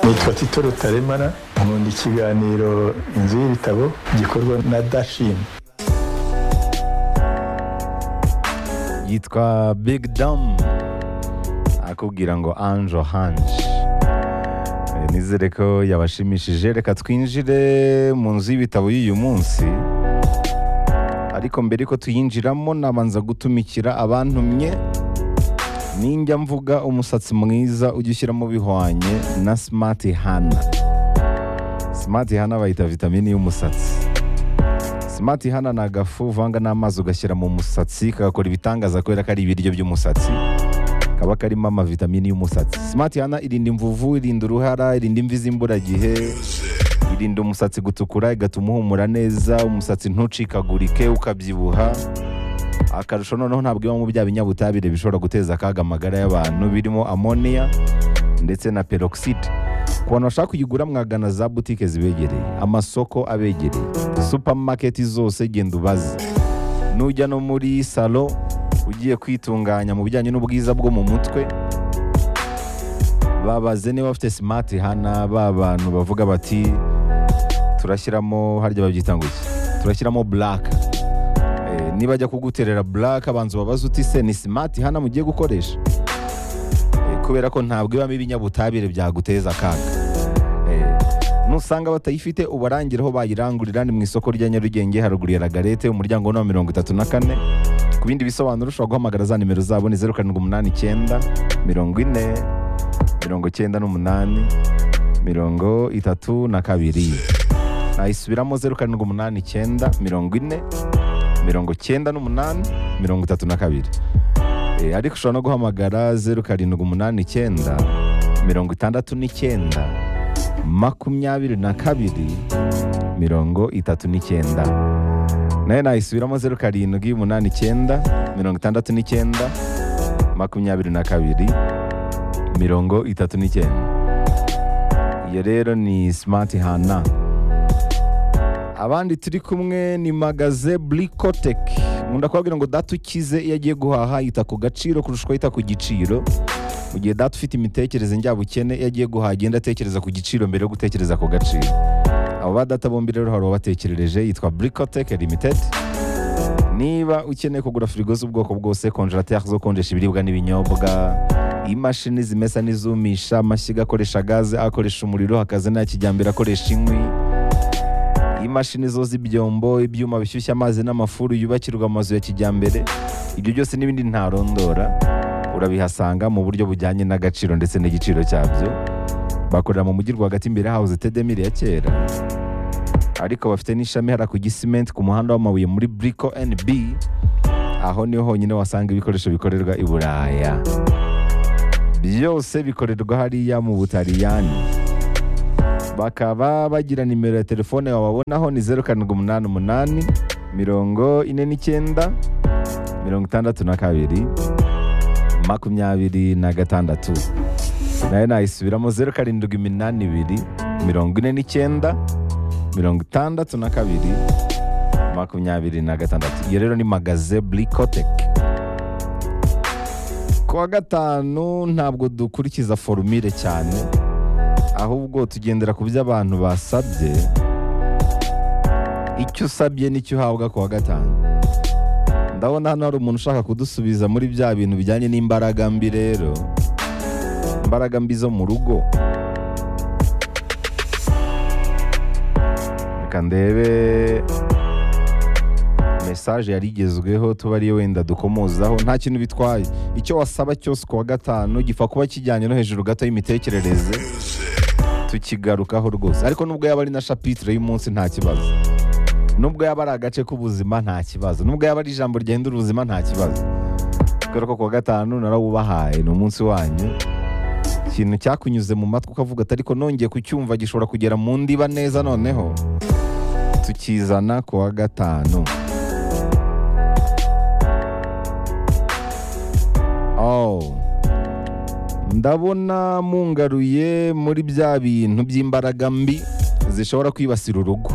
nitwa tito rutaremara nkunda ikiganiro inzu y'ibitabo gikorwa na dashini yitwa big dam akubwira ngo anjo hanje Eh, nizere ko yabashimishije reka twinjire mu nzu y'ibitabo y'uyu munsi ariko mbere ko tuyinjiramo nabanza gutumikira abantumye ninjya mvuga umusatsi mwiza ujya ushyiramo bihwanye na smart hana smart hana bayita vitamini y'umusatsi Smart hana ni agafu uvanga n'amazi ugashyira mu musatsi kagakora ibitangaza kubera ko ari ibiryo by'umusatsi kaba karimo amavitamini y'umusatsi Smart hana irinda imvuvu irinda uruhara irinda imvi z'imburagihe irinda umusatsi gutukura igatuma uhumura neza umusatsi ntucikagurike ukabyibuha akarusho noneho ntabwo ibamo bya binyabutabire bishobora guteza akaga amagara y'abantu birimo amoniya ndetse na peroxide ku bantu bashaka kuyigura mwagana za butike zibegereye amasoko abegereye supamaketi zose genda ubaze nujya no muri salo ugiye kwitunganya mu bijyanye n'ubwiza bwo mu mutwe babaze niba bafite simati hana ba bantu bavuga bati turashyiramo harya babyita ngo iki turashyiramo buraka Eh, niba ajya kuguterera buraka abanza ubabaze uti se ni simati hana mugiye gukoresha Eh, kubera ko ntabwo ibamo ibinyabutabire byaguteza akaga Eh, nusanga batayifite ubarangiraho bayirangurira ni mu isoko rya nyarugenge haruguru ya lagarete umuryango wa mirongo itatu na kane ku bindi bisobanuro ushobora guhamagara za nimero zabo ni zeru karindwi umunani icyenda mirongo ine mirongo icyenda n'umunani mirongo itatu na kabiri nayisubiramo zeru karindwi umunani icyenda mirongo ine mirongo icyenda n'umunani mirongo itatu na kabiri Eh, ariko ushobora no guhamagara zeru karindwi umunani icyenda mirongo itandatu n'icyenda makumyabiri na kabiri mirongo itatu n'icyenda nayo nayisubiramo zeru karindwi umunani icyenda mirongo itandatu n'icyenda makumyabiri na kabiri mirongo itatu n'icyenda iyo rero ni smart hana abandi turi kumwe ni magaze Bricotech nkunda kubabwira ngo data ukize iyo agiye guhaha yita ku gaciro kurusha uko yita ku giciro mu gihe data ufite imitekerereze njyabukene iyo agiye guhaha agenda atekereza ku giciro mbere yo gutekereza ku gaciro abo ba data bombi rero hari uwabatekerereje yitwa Bricotech Limited niba ukeneye kugura firigo z'ubwoko bwose konjerateri zo konjesha ibiribwa n'ibinyobwa imashini zimesa n'izumisha amashyiga akoresha gaze akoresha umuriro hakaza n'aya kijyambere akoresha inkwi imashini zoza ibyombo ibyuma bishyushya amazi n'amafuru yubakirwa amazu ya kijyambere ibyo byose n'ibindi ntarondora urabihasanga mu buryo bujyanye n'agaciro ndetse n'igiciro cyabyo bakorera mu mujyi rwagati imbere hawuze tedemiri ya kera ariko bafite n'ishami hara ku gisimenti ku muhanda w'amabuye muri buriko NB aho niho honyine wasanga ibikoresho bikorerwa i Buraya byose bikorerwa hariya mu Butaliyani bakaba bagira nimero ya telefone wababonaho ni zeru karindwi umunani umunani mirongo ine n'icyenda mirongo itandatu na kabiri makumyabiri na gatandatu nayo nayisubiramo zeru karindwi iminani ibiri mirongo ine n'icyenda mirongo itandatu na kabiri makumyabiri na gatandatu iyo rero ni magaze burikoteki ku wa gatanu ntabwo dukurikiza forumire cyane ahubwo tugendera ku byo abantu basabye icyo usabye nicyo uhabwa ku wa gatanu ndabona hano hari umuntu ushaka kudusubiza muri bya bintu bijyanye n'imbaraga mbi rero imbaraga mbi zo mu rugo reka ndebe mesaje yari igezweho tuba ariyo wenda dukomozaho nta kintu bitwaye icyo wasaba cyose ku wa gatanu gipfa kuba kijyanye no hejuru gato y'imitekerereze tukigarukaho rwose ariko nubwo yaba ari na shapitire y'umunsi nta kibazo nubwo yaba ari agace k'ubuzima nta kibazo nubwo yaba ari ijambo rigenda ubuzima nta kibazo kubera ko ku wa gatanu narawubahaye ni umunsi wanyu ikintu cyakunyuze mu matwi ukavuga ati ariko nongeye kucyumva gishobora kugera mu ndiba neza noneho tukizana ku wa gatanu Oh. ndabona mungaruye muri bya bintu by'imbaraga mbi zishobora kwibasira urugo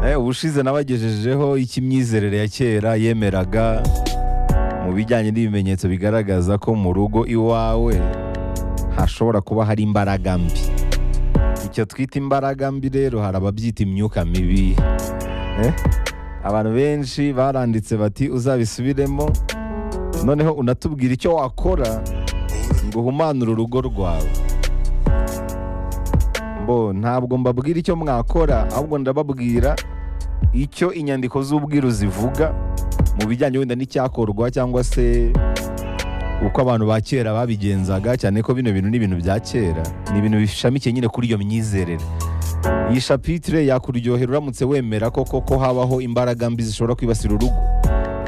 Eh, ubushize nabagejejeho ik'imyizerere ya kera yemeraga mu bijyanye n'ibimenyetso bigaragaza ko mu rugo iwawe hashobora kuba hari imbaraga mbi icyo twita imbaraga mbi rero hari ababyita imyuka mibi Eh? abantu benshi baranditse bati uzabisubiremo noneho unatubwira icyo wakora ngo uhumanure urugo rwawe bo ntabwo mbabwira icyo mwakora ahubwo ndababwira icyo inyandiko z'ubwiru zivuga mu bijyanye wenda n'icyakorwa cyangwa se uko abantu ba kera babigenzaga cyane ko bino bintu ni ibintu bya kera ni ibintu bishamikiye nyine kuri iyo myizerere iyi shapitire yakuryohera uramutse wemera koko ko habaho imbaraga mbi zishobora kwibasira urugo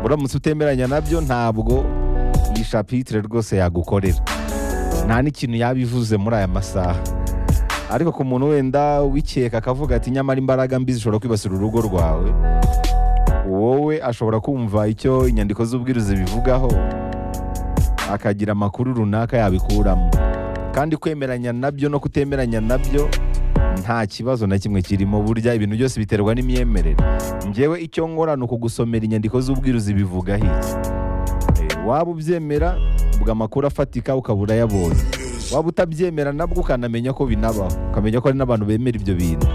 uramutse utemeranya nabyo ntabwo iyi shapitire rwose yagukorera nta n'ikintu yaba ivuze muri aya masaha ariko ku muntu wenda wikeka akavuga ati nyamara imbaraga mbi zishobora kwibasira urugo rwawe wowe ashobora kumva icyo inyandiko z'ubwiruzi bivugaho akagira amakuru runaka yabikuramo kandi kwemeranya nabyo no kutemeranya nabyo nta kibazo na kimwe kirimo burya ibintu byose biterwa n'imyemerere ngewe icyo nkora ni ukugusomera inyandiko z'ubwiruzi bivuga iki Eh, waba ubyemera ubwo amakuru afatika ukaba urayabonye waba utabyemera nabwo ukanamenya ko binabaho ukamenya ko hari n'abantu bemera ibyo bintu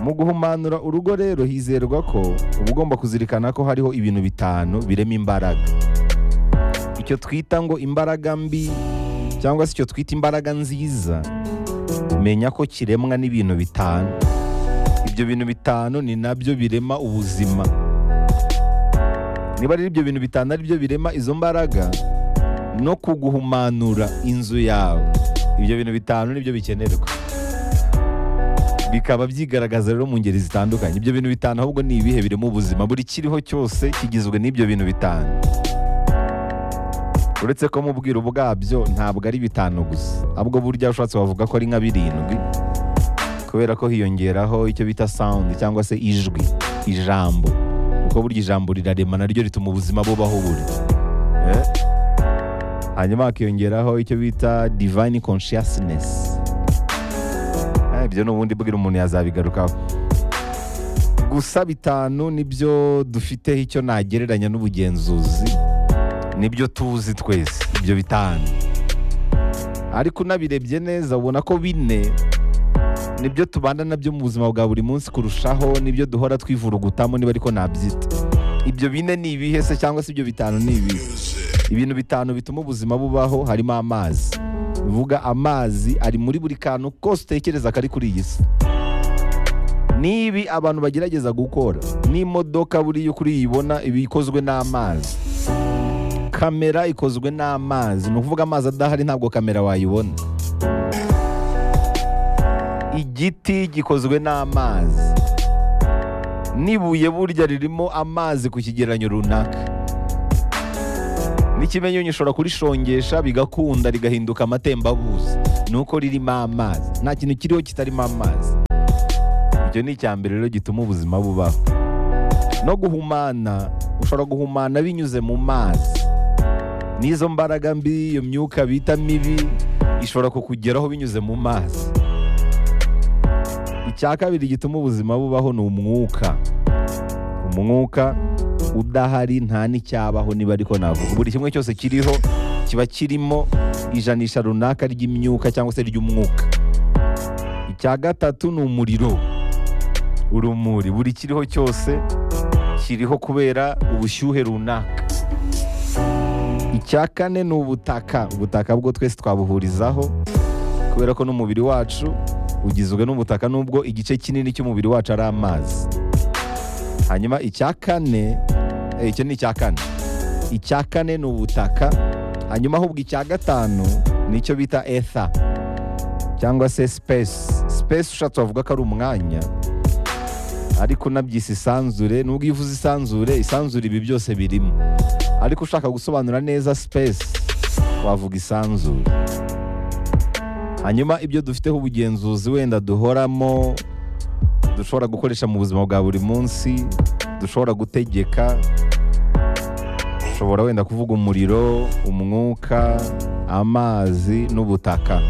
mu guhumanura urugo rero hizerwa ko uba ugomba kuzirikana ko hariho ibintu bitanu birema imbaraga icyo twita ngo imbaraga mbi cyangwa se icyo twita imbaraga nziza menya ko kiremwa n'ibintu bitanu ibyo bintu bitanu ni nabyo birema ubuzima niba rero ibyo bintu bitanu ari byo birema izo mbaraga no kuguhumanura inzu yawe ibyo bintu bitanu nibyo bikenerwa bikaba byigaragaza rero mu ngeri zitandukanye ibyo bintu bitanu ahubwo ni ibihe birema ubuzima buri kiriho cyose kigizwe n'ibyo bintu bitanu uretse ko mu bwiru bwabyo ntabwo ari bitanu gusa ahubwo burya ushatse wavuga ko ari nka birindwi kubera ko hiyongeraho icyo bita sound cyangwa se ijwi ijambo kuko burya ijambo rirarema naryo rituma ubuzima bubaho buri Eh? hanyuma hakiyongeraho icyo bita divine consciousness Eh, ibyo ni ubundi bwira umuntu yazabigarukaho gusa bitanu nibyo dufiteho icyo nagereranya n'ubugenzuzi nibyo tuzi twese ibyo bitanu ariko unabirebye neza ubona ko bine nibyo tubana nabyo mu buzima bwa buri munsi kurushaho nibyo duhora twivurugutamo niba ariko nabyita ibyo bine ni ibihe se cyangwa se ibyo bitanu ni ibihe ibintu bitanu bituma ubuzima bubaho harimo amazi bivuga amazi ari muri buri kantu kose utekereza kari kuri iyi si n'ibi abantu bagerageza gukora n'imodoka buriya uko uriyibona iba ikozwe n'amazi kamera ikozwe n'amazi ni ukuvuga amazi adahari ntabwo kamera wayibona igiti gikozwe n'amazi n'ibuye burya ririmo amazi ku kigereranyo runaka n'ikimenyunyu ushobora kurishongesha bigakunda rigahinduka amatembabuzi ni uko ririmo amazi nta kintu kiriho kitarimo amazi icyo ni icya mbere rero gituma ubuzima bubaho no guhumana ushobora guhumana binyuze mu mazi n'izo mbaraga mbi iyo myuka bita mibi ishobora kukugeraho binyuze mu mazi icya kabiri gituma ubuzima bubaho ni umwuka umwuka udahari nta n'icyabaho niba ariko navuga buri kimwe cyose kiriho kiba kirimo ijanisha runaka ry'imyuka cyangwa se ry'umwuka icya gatatu ni umuriro urumuri buri kiriho cyose kiriho kubera ubushyuhe runaka icya kane ni ubutaka ubutaka bwo twese twabuhurizaho kubera ko n'umubiri wacu ugizwe n'ubutaka nubwo igice kinini cy'umubiri wacu ari amazi hanyuma icya kane eh, icyo ni icya kane icya kane ni ubutaka hanyuma ahubwo icya gatanu ni icyo bita ether cyangwa se space space ushatse wavuga ko ari umwanya ariko unabyise isanzure nubwo iyo uvuze isanzure isanzure ibi byose birimo ariko ushaka gusobanura neza space wavuga isanzure hanyuma ibyo dufiteho ubugenzuzi wenda duhoramo dushobora gukoresha mu buzima bwa buri munsi dushobora gutegeka dushobora wenda kuvuga umuriro umwuka amazi n'ubutaka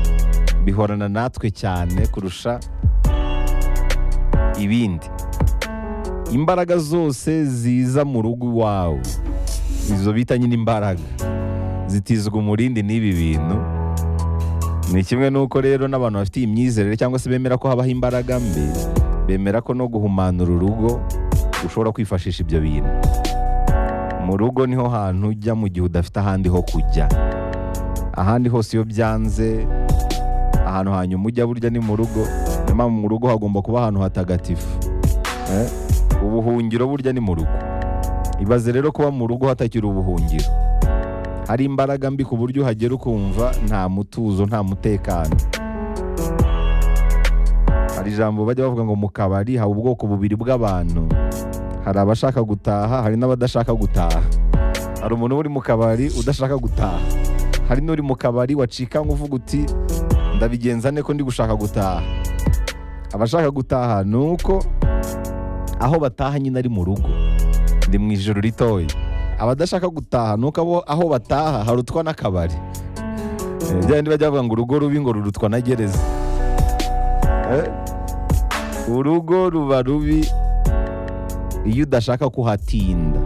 bihorana natwe cyane kurusha ibindi imbaraga zose ziza mu rugo iwawe izo bita nyine imbaraga zitizwa umurindi n'ibi bintu ni kimwe n'uko rero n'abantu bafite iyi myizerere cyangwa se bemera ko habaho imbaraga mbi bemera ko no guhumanura urugo ushobora kwifashisha ibyo bintu mu rugo niho hantu ujya mu gihe udafite ahandi ho kujya ahandi hose iyo byanze ahantu hanyuma ujya burya ni mu rugo niyo mpamvu mu rugo hagomba kuba ahantu hatagatifu Eh, ubuhungiro burya ni mu rugo ibaze rero kuba mu rugo hatakiri ubuhungiro hari imbaraga mbi ku buryo uhagera ukumva nta mutuzo nta mutekano hari ijambo bajya bavuga ngo mu kabari haba ubwoko bubiri bw'abantu hari abashaka gutaha hari n'abadashaka gutaha hari umuntu uba uri mu kabari udashaka gutaha hari n'uri mu kabari wacikanywe uvuga uti ndabigenza ne ko ndi gushaka gutaha abashaka gutaha ni uko aho bataha nyine ari mu rugo ndi mu ijoro ritoya abadashaka gutaha ni uko abo- aho bataha harutwa n'akabari Eh, bya bindi bajya bavuga ngo urugo rubi ngo rurutwa na gereza Eh, urugo ruba rubi iyo udashaka kuhatinda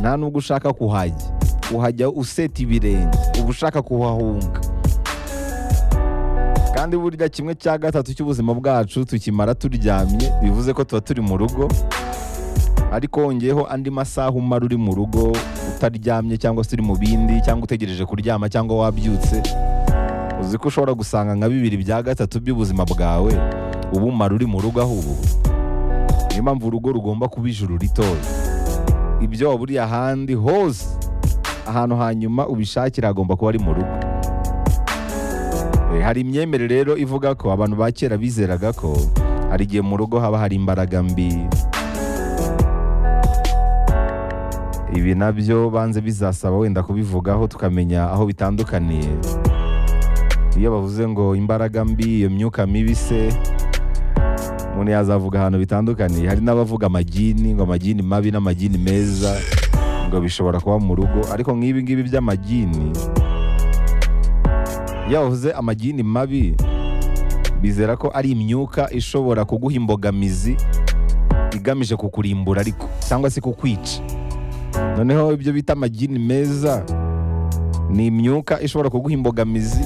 nta nubwo ushaka kuhajya uhajya useta ibirenge uba ushaka kuhahunga kandi burya kimwe cya gatatu cy'ubuzima bwacu tukimara turyamye bivuze ko tuba turi mu rugo ariko wongeyeho andi masaha umara uri mu rugo utaryamye cyangwa se uri mu bindi cyangwa utegereje kuryama cyangwa wabyutse uzi ko ushobora gusanga nka bibiri bya gatatu by'ubuzima bwawe uba umara uri mu rugo aho ubu niyo mpamvu urugo rugomba kuba ijuru ritoya ibyo waba uri ahandi hose ahantu hanyuma ubishakira hagomba kuba ari mu rugo Eh, hari imyemere rero ivuga ko abantu ba kera bizeraga ko hari igihe mu rugo haba hari imbaraga mbi ibi nabyo banze bizasaba wenda kubivugaho tukamenya aho bitandukaniye iyo bavuze ngo imbaraga mbi iyo myuka mibi se umuntu yazavuga ahantu bitandukaniye hari n'abavuga amagini ngo amagini mabi n'amagini meza ngo bishobora kuba mu rugo ariko nk'ibi ngibi by'amagini iyo bavuze amagini mabi bizera ko ari imyuka ishobora kuguha imbogamizi igamije kukurimbura ariko cyangwa se kukwica noneho ibyo bita amagini meza ni imyuka ishobora kuguha imbogamizi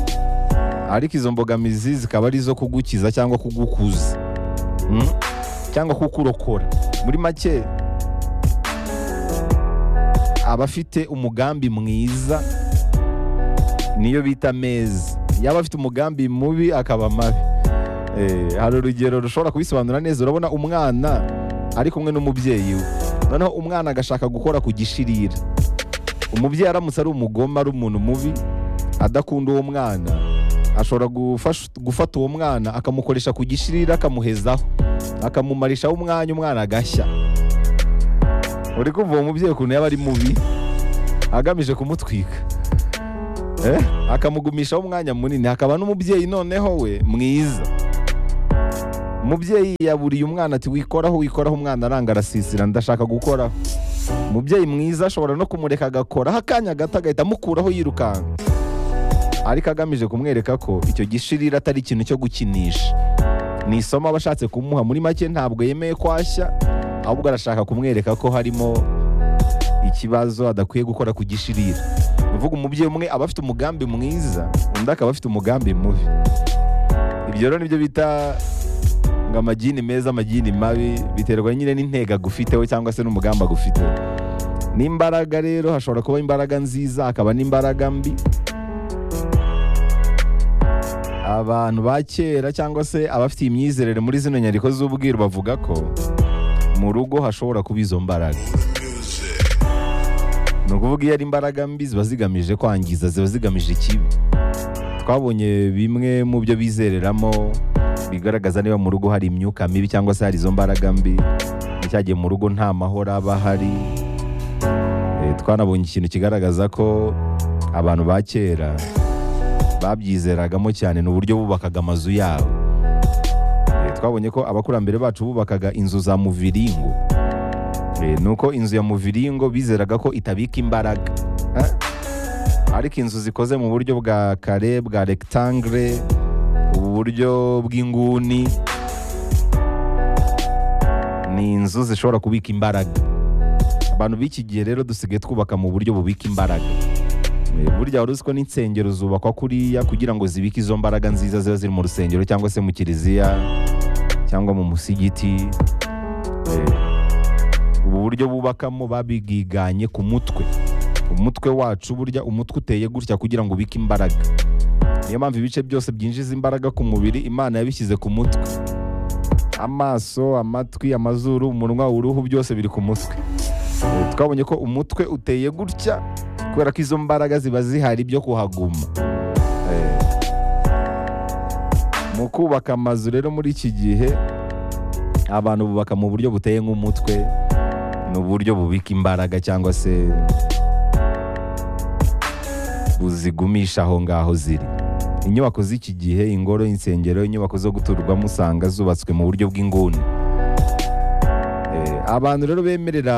ariko izo mbogamizi zikaba ari izo kugukiza cyangwa kugukuza Mm? cyangwa kukurokora muri make abafite umugambi mwiza niyo bita meza yaba afite umugambi mubi akaba mabi Eh, hari urugero rushobora kubisobanura neza urabona umwana ari kumwe n'umubyeyi we noneho umwana agashaka gukora ku gishirira umubyeyi aramutse ari umugome ari umuntu mubi adakunda uwo mwana ashobora gufasha- gufata uwo mwana akamukoresha ku gishirira akamuhezaho akamumarishaho umwanya umwana agashya uri kumva uwo mubyeyi ukuntu yaba ari mubi agamije kumutwika Eh, akamugumishaho umwanya munini hakaba n'umubyeyi noneho we mwiza umubyeyi yaburiye umwana ati wikoraho wikoraho umwana aranga arasisira ndashaka gukoraho umubyeyi mwiza ashobora no kumureka agakoraho akanya gato agahita amukuraho yirukanka ariko agamije kumwereka ko icyo gishirira atari ikintu cyo gukinisha ni isomo aba ashatse kumuha muri make ntabwo yemeye kwashya ahubwo arashaka kumwereka ko harimo ikibazo adakwiye gukora ku gishirira ni ukuvuga umubyeyi umwe aba afite umugambi mwiza undi akaba afite umugambi mubi ibyo rero nibyo bita ngo amagini meza amagini mabi biterwa nyine n'intego agufiteho cyangwa se n'umugambi agufiteho n'imbaraga rero hashobora kuba imbaraga nziza hakaba n'imbaraga mbi abantu ba kera cyangwa se abafite imyizerere muri zino nyandiko z'ubwiru bavuga ko mu rugo hashobora kuba izo mbaraga ni ukuvuga iyo ari imbaraga mbi ziba zigamije kwangiza ziba zigamije ikibi twabonye bimwe mu byo bizereramo bigaragaza niba mu rugo hari imyuka mibi cyangwa se hari izo mbaraga mbi icyagiye mu rugo nta mahoro aba ahari Eh, twanabonye ikintu kigaragaza ko abantu ba kera babyizeragamo cyane ni uburyo bubakaga amazu yabo Eh, twabonye ko abakurambere bacu bubakaga inzu za muviringo Eh, nuko inzu ya muviringo bizeraga ko itabika imbaraga Eh? ariko inzu zikoze mu buryo bwa kare bwa rectangle ubu buryo bw'inguni ni inzu zishobora kubika imbaraga abantu b'iki gihe rero dusigaye twubaka mu buryo bubika imbaraga Eh, burya wari uzi ko n'insengero zubakwa kuriya kugira ngo zibike izo mbaraga nziza ziba ziri mu rusengero cyangwa se mu kiliziya cyangwa mu musigiti Eh, ubu buryo bubakamo babigiganye ku mutwe umutwe wacu burya umutwe uteye gutya kugira ngo ubike imbaraga niyo mpamvu ibice byose byinjiza imbaraga ku mubiri imana yabishyize ku mutwe amaso amatwi amazuru umunwa uruhu byose biri ku mutwe Eh, twabonye ko umutwe uteye gutya kubera ko izo mbaraga ziba zihari byo kuhaguma Eh, mu kubaka amazu rero muri iki gihe abantu bubaka mu buryo buteye nk'umutwe ni uburyo bubika imbaraga cyangwa se buzigumisha aho ngaho ziri inyubako z'iki gihe ingoro insengero inyubako zo guturwamo usanga zubatswe mu buryo bw'inguni Eh, abantu rero bemerera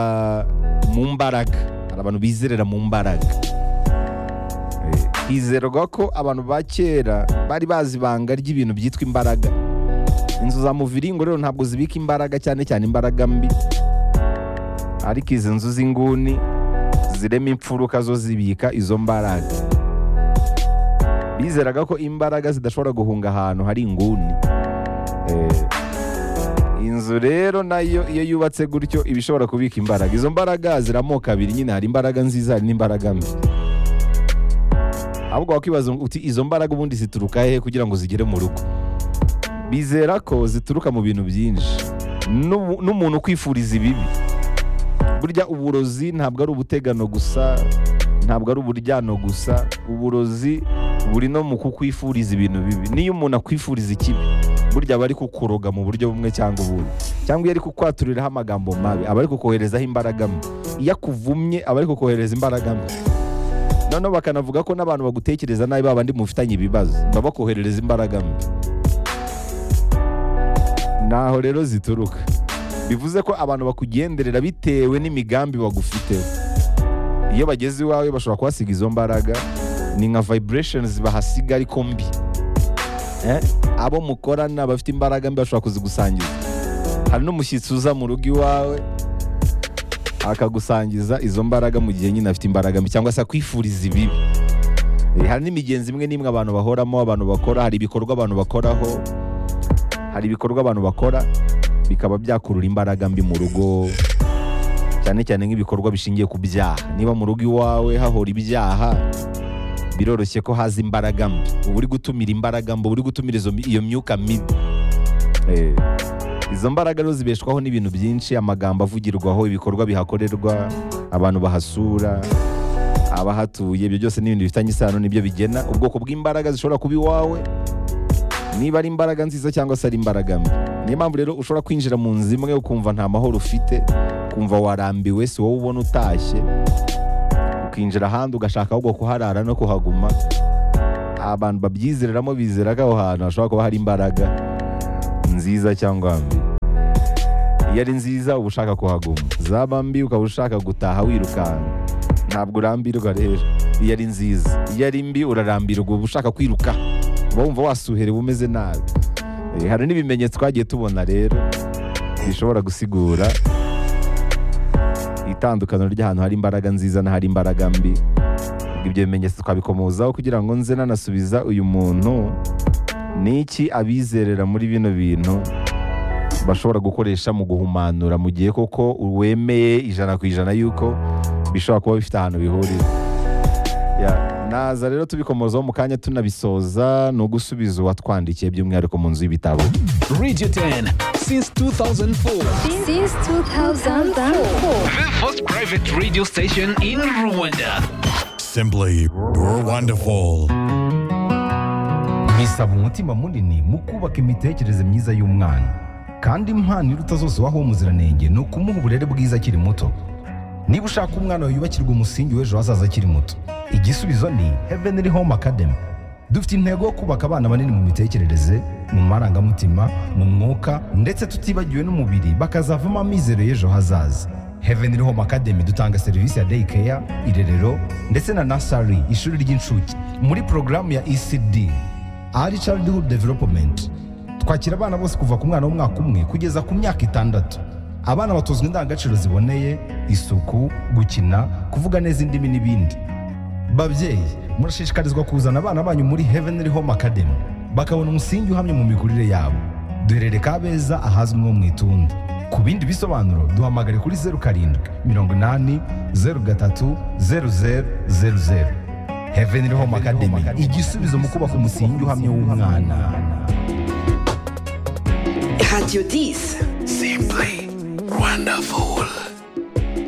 mu mbaraga hari abantu bizerera mu mbaraga Eh, hizerwa ko abantu ba kera bari bazi ibanga ry'ibintu byitwa imbaraga inzu za muviringo rero ntabwo zibika imbaraga cyane cyane imbaraga mbi ariko izi nzu z'inguni zirema imfuruka zo zibika izo mbaraga bizeraga ko imbaraga zidashobora guhunga ahantu hari inguni Eh, inzu rero nayo iyo yubatse gutyo iba ishobora kubika imbaraga izo mbaraga ziramoko abiri nyine hari imbaraga nziza hari n'imbaraga mbi ahubwo wakibaza uti izo mbaraga ubundi zituruka hehe kugira ngo zigere mu rugo bizera ko zituruka mu bintu byinshi N'ubu- n'umuntu kwifuriza ibibi burya uburozi ntabwo ari ubutegano gusa ntabwo ari uburyano gusa uburozi buri no mu kukwifuriza ibintu bibi niyo umuntu akwifuriza ikibi burya aba ari kukuroga mu buryo bumwe cyangwa ubundi cyangwa iyo ari kukwaturiraho amagambo mabi aba ari kukoherezaho imbaraga mbi iyo akuvumye aba ari kukohereza imbaraga mbi noneho bakanavuga ko n'abantu bagutekereza nabi babandi mufitanye ibibazo baba bakoherereza imbaraga mbi naho rero zituruka bivuze ko abantu bakugenderera bitewe n'imigambi bagufite iyo bageze iwawe bashobora kuhasiga izo mbaraga ni nka vibrations bahasiga ariko mbi Eh, abo mukorana bafite imbaraga mbi bashobora kuzigusangiza hari n'umushyitsi uza mu rugo iwawe akagusangiza izo mbaraga mu gihe nyine afite imbaraga mbi cyangwa se akwifuriza ibibi Eh, hari n'imigenzi imwe n'imwe abantu bahoramo abantu bakora hari ibikorwa abantu bakoraho hari ibikorwa abantu bakora bikaba byakurura imbaraga mbi mu rugo cyane cyane nk'ibikorwa bishingiye ku byaha niba mu rugo iwawe hahora ibyaha biroroshye ko haza imbaraga mbi uba uri gutumira imbaraga mbi uba uri gutumira izo mi- iyo myuka mibi Eh, izo mbaraga rero zibeshwaho n'ibintu byinshi amagambo avugirwaho ibikorwa bihakorerwa abantu bahasura abahatuye ibyo byose ni ibintu bifitanye isano nibyo bigena ubwoko bw'imbaraga zishobora kuba iwawe niba ari imbaraga nziza cyangwa se ari imbaraga mbi niyo mpamvu rero ushobora kwinjira mu nzu imwe ukumva nta mahoro ufite ukumva warambiwe si wowe ubona utashye ukinjira ahandi ugashaka ahubwo kuharara no kuhaguma abantu babyizereramo bizera ko aho hantu hashobora kuba hari imbaraga nziza cyangwa mbi iyo ari nziza uba ushaka kuhaguma zaba mbi ukaba ushaka gutaha wirukanka ntabwo urambirwa rero iyo ari nziza iyo ari mbi urarambirwa uba ushaka kwiruka uba wumva wasuherewe umeze nabi Eh, hari n'ibimenyetso twagiye tubona rero bishobora gusigura itandukaniro ry'ahantu hari imbaraga nziza n'ahari imbaraga mbi Ubwo ibyo bimenyetso twabikomozaho kugira ngo nze nanasubiza uyu muntu niki abizerera muri bino bintu bashobora gukoresha mu guhumanura mu gihe koko wemeye ijana ku ijana yuko bishobora kuba bifite ahantu bihurira Ya, naza rero tubikomozaho mu kanya tunabisoza ni ugusubiza uwatwandikiye by'umwihariko mu nzu y'ibitabo Radio 10 since 2004. since 2004. The first private radio station in Rwanda. Simply, you're wonderful. bisaba umutima munini mu kubaka imitekerereze myiza y'umwana kandi impano iruta zose waha umuziranenge ni ukumuha uburere bwiza akiri muto niba ushaka umwana wawe yubakirwa umusingi w'ejo hazaza akiri muto igisubizo ni heavenly home academy dufite intego yo kubaka abana banini mu mitekerereze mu marangamutima mu mwuka ndetse tutibagiwe n'umubiri bakazavamo amizero y'ejo hazaza heavenly home academy dutanga serivisi ya day care irerero ndetse na nasari ishuri ry'incuke muri porogaramu ya ecd ari childhood development twakira abana bose kuva ku mwana w'umwaka umwe kugeza ku myaka itandatu abana batozwa indangagaciro ziboneye isuku gukina kuvuga neza indimi n'ibindi babyeyi murashishikarizwa kuzana abana banyu muri heavenly home academy bakabona umusingi uhamye mu mikurire yabo duherere kabeza ahazwi nko mu itundi ku bindi bisobanuro duhamagare kuri zeru karindwi mirongo inani zeru gatatu zeru zeru zeru zeru heavenly home academy igisubizo mu kubaka umusingi uhamye w'umwana Radio 10. Simply wonderful.